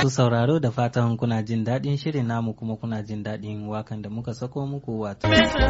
Masu sauraro da fatan kuna jin daɗin shirin namu kuma kuna jin daɗin wakan da muka sako muku wato.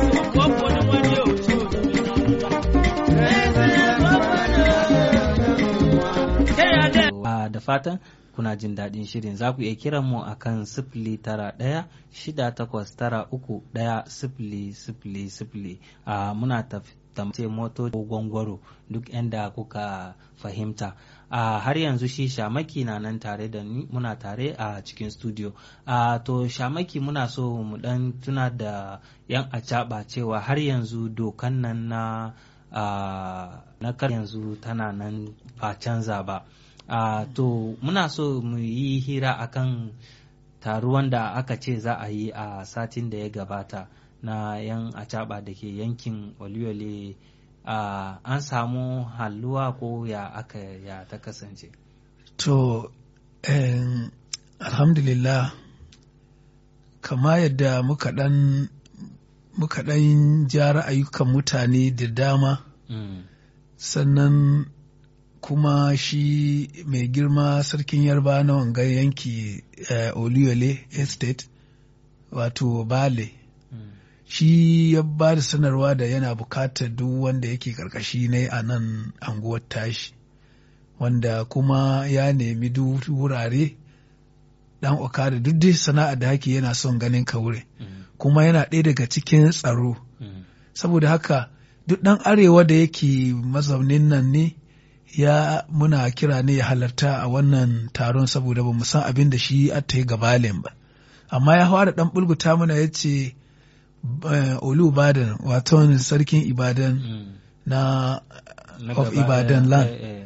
Da fatan kuna jin daɗin shirin za ku iya kiran mu a kan sifili tara ɗaya shida takwas tara uku ɗaya sifili sifili sifili a muna tamce moto gwangwaro duk inda kuka fahimta a har yanzu shi shamaki na nan tare da ni muna tare a cikin studio a to shamaki muna so mu dan tuna da yan acaba cewa har yanzu dokan nan na na kar yanzu tana nan ba canza ba Uh, to muna so mu yi hira akan taruwan da aka ce za a yi a satin da ya gabata na yan acaba da ke yankin oluyole uh, an samu halluwa ko ya aka ya ta kasance to um, alhamdulillah kama yadda muka dan muka dan ja ra'ayukan mutane da dama mm. sannan kuma shi mai girma sarkin yarba na wangan yanki uh, oluyole estate wato bale mm. shi ya ba da sanarwa da yana bukatar duk wanda yake karkashi ne a nan anguwar tashi wanda kuma ya nemi duk wurare dan okada duk dai sana'a da hake yana son ganin ka wure mm. kuma yana ɗaya daga cikin tsaro mm. saboda haka duk ɗan arewa da yake mazaunin nan ne ya muna kira ne ya halarta a wannan taron saboda ba mu san abin da shi ta yi gabalin ba amma ya fara dan bulguta mana ya ce olu badan wato sarkin ibadan na of ibadan land